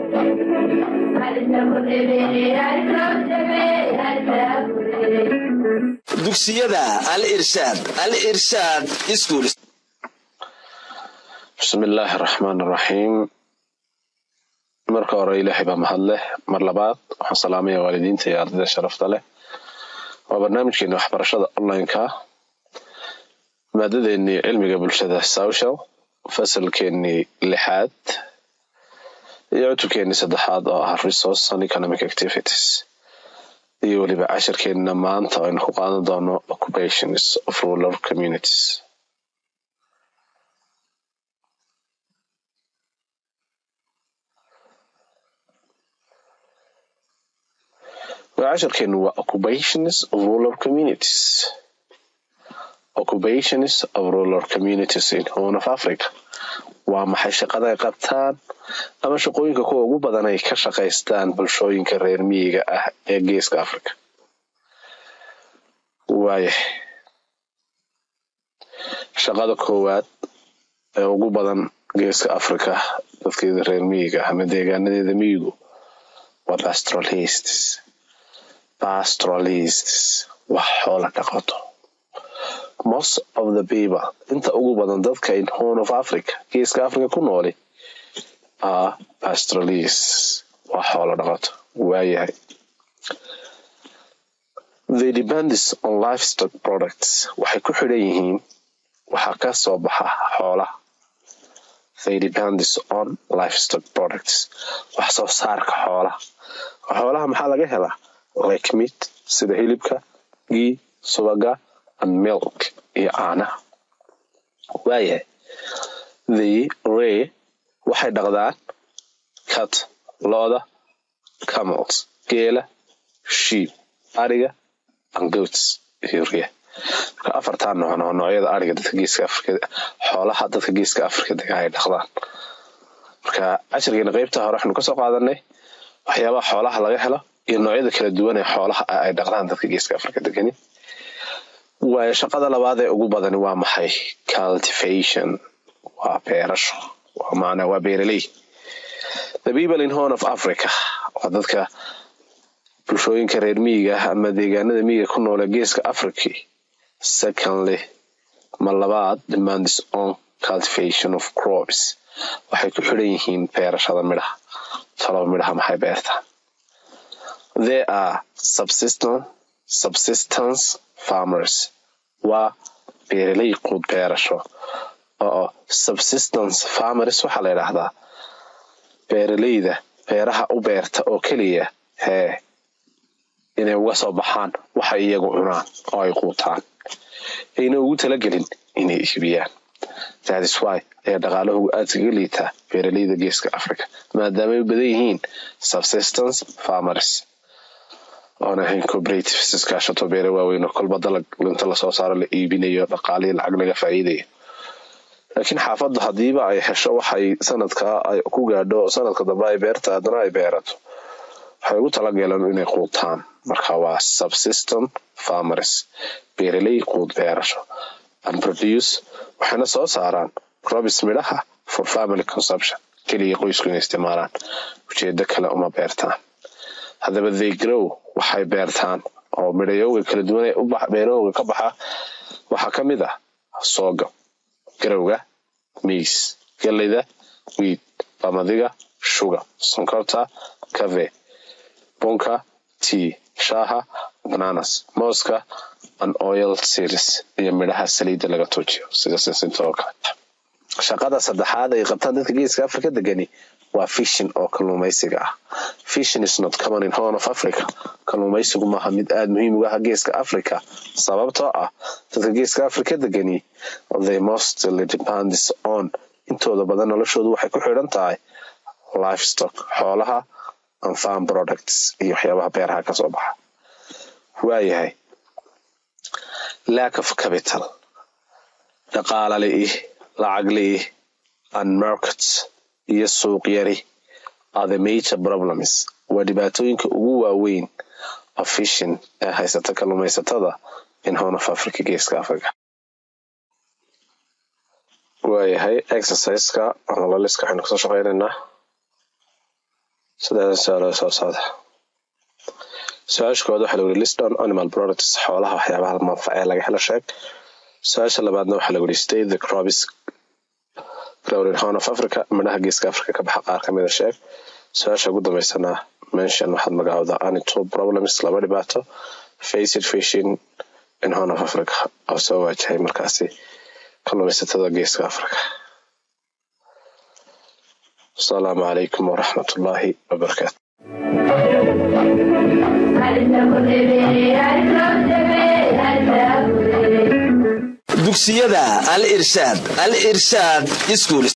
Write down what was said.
dugsiyada al irshaad al irshaad iskuul bismi illaahi araxmaan araxiim marka hore ilaahay baa mahad leh mar labaad waxaan salaamaya waalidiinta iyo ardayda sharafta leh waa barnaamijkeeni waxbarashada onlineka maadadeennii cilmiga bulshada social fasalkeenii lixaad iyo cutubkeenii saddexaad oo ah resource and economic activities iyo weliba cashirkeenna maanta aynu ku qaadan doono occupations of rural communities cashirkeenu waa occupations of rural communities occupations of rural communities in horn of africa waa maxay shaqada ay qabtaan ama shaqooyinka kuwa ugu badan ay ka shaqaystaan bulshooyinka reer miyiga ah ee geeska africa waaya shaqada koowaad ee ugu badan geeska africa dadkeeda reer miyiga ama deegaanadeeda miyigu waa pastoralists pastoralists wax xoola dhaqato most of the people inta ugu badan dadka in horn of africa geeska africa ku nooli are pastoralists wax xoola dhaqato waayahay the depends on livestock products waxay ku xidhan yihiin waxaa ka soo baxa xoolaha they depends on livestock products wax soo saarka xoolaha xoolaha maxaa laga helaa like meat sida hilibka gii subaga and milk iyo caanaha waayahay the ray waxay dhaqdaan cat looda camels geela sheep ariga and goats iyo riya marka afartaa noocn oo noocyada ariga dadka geeska afrika xoolaha dadka geeska afrika dega ay dhaqdaan marka cashirkeena qeybta hore waxaynu kasoo qaadanay waxyaabaha xoolaha laga helo iyo noocyada kala duwan ee xoolaha ay dhaqdaan dadka geeska afrika degani waayo shaqada labaad ee ugu badani waa maxay cultivation waa beerasho waa macnaa waa beeraley the people in horn of africa waa dadka bulshooyinka reer miyiga ah ama deegaanada miyiga ku noole geeska africa secondly ma labaad demands on cultivation of crops waxay ku xidhan yihiin beerashada midhaha taloba midhaha maxay beertaan there are subsistence subsistence farmers waa beeraley quud beerasho oo subsistence farmers waxaa la yidhaahdaa beeraleyda beeraha u beerta oo keliya hee inay uga soo baxaan waxay iyagu cunaan oo ay quutaan ayna ugu talagelin inay iibiyaan thatis wy ayaa dhaqaalahoogu aada kaga liitaa beeraleyda geeska africa maadaamay u badan yihiin subsistence farmers oon ahayn cooperatives iskaashato beere waaweyn oo kolba dalag inta lasoo saaro la iibinayo dhaqaalihii lacag laga faa'iidayo laakiin xaafadda haddiiba ay hesho waxay sanadka ay ku gaadho sanadka dambe ay beerta haddana ay beerato waxay ugu talagaleen inay quutaan marka waa subsystem farmers beeraley quud beerasho and produce waxayna soo saaraan crobis midhaha for family consumption keliya qoysku inay isticmaalaan ujeedo kale uma beertaan haddaba they grow waxay beertaan oo midhayooga kala duwan beerahooga ka baxa waxaa ka mid ah sooga garowga miis galleyda wiid bamadiga shuga sonkorta cave bunka tea shaaha bananas mooska and oil series iyo midhaha saliidda laga tuujiyo sida sinsinta oo kale shaqada saddexaad ay qabtaan dadka geeska africa degani waa fishin oo kalluumaysiga ah fishin is not common in horn of africa kalluumaysigu maaha mid aada muhiim uga ah geeska africa sababtoo ah dadka geeska africa degani they mostly depends on intooda badan noloshoodu waxay ku xidhan tahay livestock xoolaha and farm products iyo waxyaabaha beeraha kasoo baxa waayahay lack of capital dhaqaala li-ih lacag li-ih and markets iyo suuq yari are the major problems waa dhibaatooyinka ugu waaweyn of fishin ee haysata kalluumaysatada in horn of africa geeska africa waayahay exerciseka ama laliska waxaynu kasoo shaqeynaynaa saddexdan su-aaloo soo socda su-aasha koowaad waxaa lagu yihi list on animal products xoolaha waxyaabaha manfaca ee laga helo sheeg su-aasha labaadna waxaa lagu yihi state the crops grown in horn of africa midhaha geeska africa ka baxa qaar kamida sheeg su-aasha ugu dambeysana mention waxaad magacaawdaa any two problems laba dhibaato faced fishing in horn of africa oo soo waajahay markaasi kalluumaysatada geeska africa asalaamu calaykum waraxmat ullaahi wabarakaatu dugsiyada al irshaad al irshaad iskuul